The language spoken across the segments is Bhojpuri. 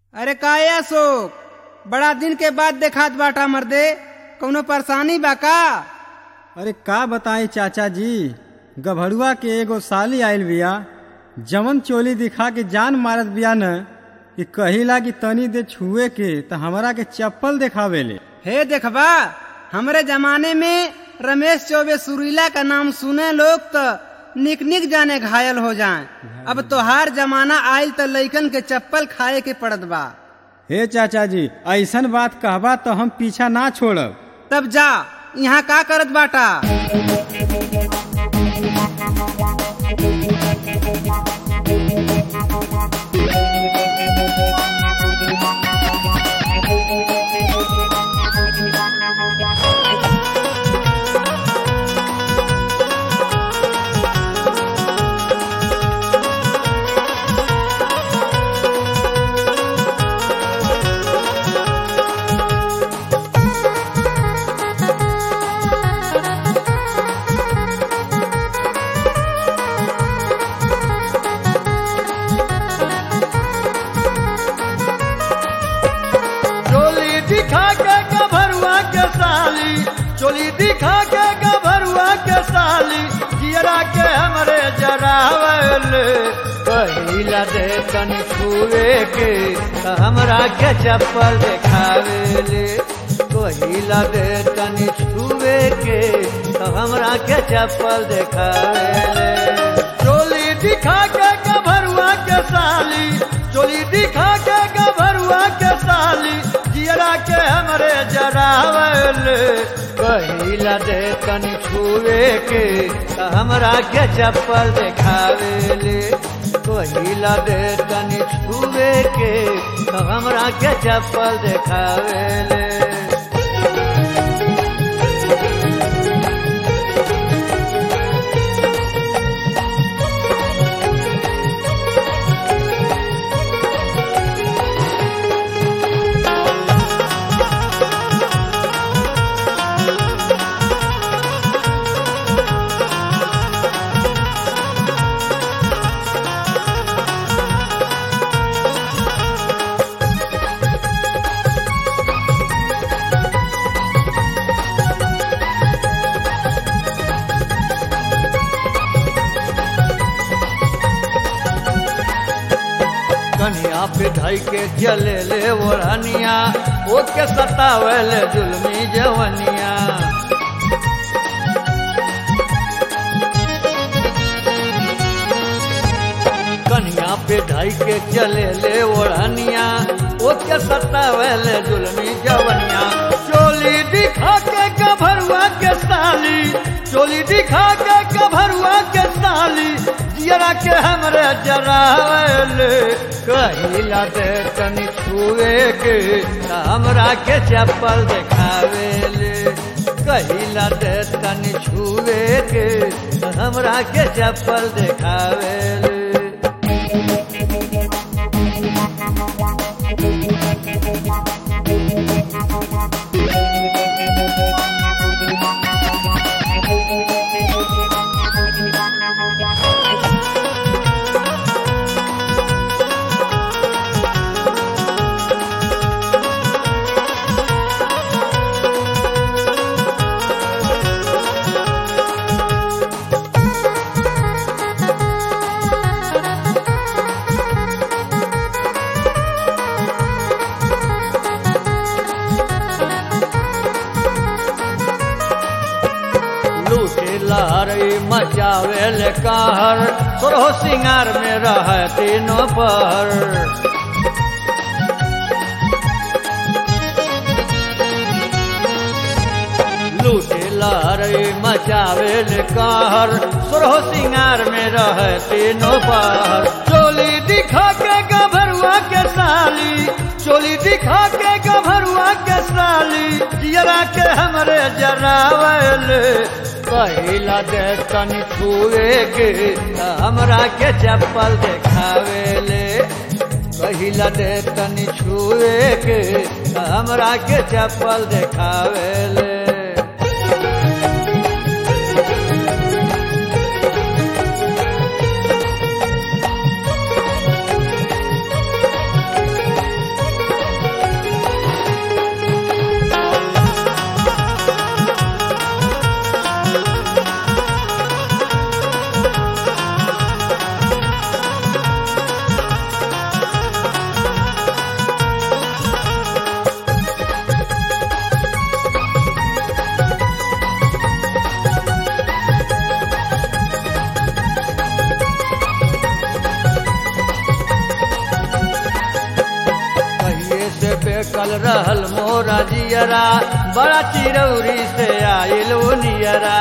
अरे काय अशोक बड़ा दिन के बाद देखात बाटा मर्दे कौनो परेशानी बा का अरे का बताई चाचा जी गभरुआ के एगो साली आइल बिया जमन चोली दिखा के जान मारत बिया न कि कहिला कि तनी दे छुए के त हमरा के चप्पल देखावेले हे देखबा हमरे जमाने में रमेश चौबे सुरीला का नाम सुने लोग तो निक निक जाने घायल हो जाएं अब तोहार जमाना आयल तो लइकन के चप्पल खाए के पड़त बा हे चाचा जी ऐसन बात कहबा तो हम पीछा ना छोड़ब तब जा यहाँ का करत बाटा चोली दिखा के गभरुआ के साली चोली दिखा के गभरुआ के साली जियरा के हमरे जरावल पहिला दे तनी छुए के त हमरा के चप्पल देखावेले पहिला दे तनी छुए के त हमरा के चप्पल देखावेले चोली दिखा के गभरुआ के साली चोली दिखा के गभरुआ के साली जियरा के हमरे जरावल पहिला दे तनी छुए के त हमरा के चप्पल देखावेले पहिला दे तनी छुए के त हमरा के चप्पल देखावेले कनिया पे ढाई के जले ले ओढ़निया ओके सतावले जुलमी जवनिया कनिया पे ढाई के चले ले ओढ़निया ओके सतावले जुलमी जवनिया चोली दिखा के गभरुआ के साली चोली दिखा के गभरुआ के साली जियरा के हमरे जरावल कहिला दे तनी छुए के त हमरा के चप्पल देखावेले कहिला दे तनी छुए के त हमरा के चप्पल देखावेले लूटे लहरी मचावेल कहर सोरहो सिंगार में रह तीनों पहर लूटे लहरी मचावेल कहर सोरहो सिंगार में रह तीनों पहर चोली दिखा के गभरुआ के साली चोली दिखा के गभरुआ के साली जियरा के हमरे जरावल पहिला दे तनी छुए के त हमरा के चप्पल देखावेले पहिला दे तनी छुए के त हमरा के चप्पल देखावेले बेकल रहल मोरा जियरा बड़ा चिरौरी से आइल वो नियरा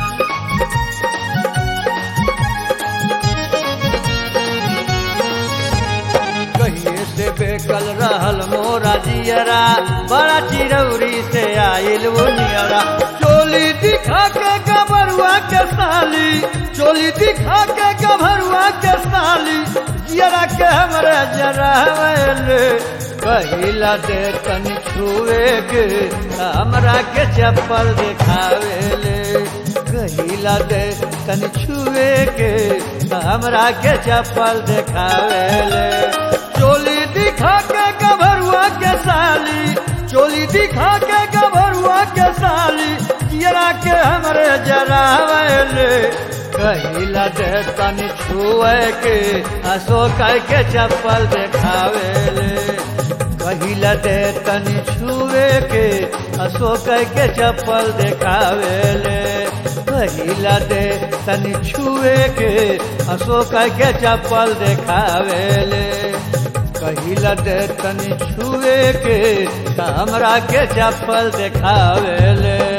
कहिए से बेकल रहल मोरा जियरा बड़ा चिरौरी से आइल वो नियरा चोली दिखा के गबरुआ के साली चोली दिखा के गभरुआ के साली जियरा के हमरे जरावल कहिला दे तनी छुए के हमरा के चप्पल दिखावेले कहिला दे तनी छुए के हमरा के चप्पल दिखावेले चोली दिखा के गभरुआ के साली चोली दिखा के गभरुआ के साली जियरा के हमरे जरावले कहिला दे तनी छुए के असो कह के चप्पल देखावेले कहिला दे तनी छुए के असो कह के चप्पल देखावेले कहिला दे तनी छुए के असो कह के चप्पल देखावेले कहिला दे तनी छुए के हमरा के चप्पल देखावेले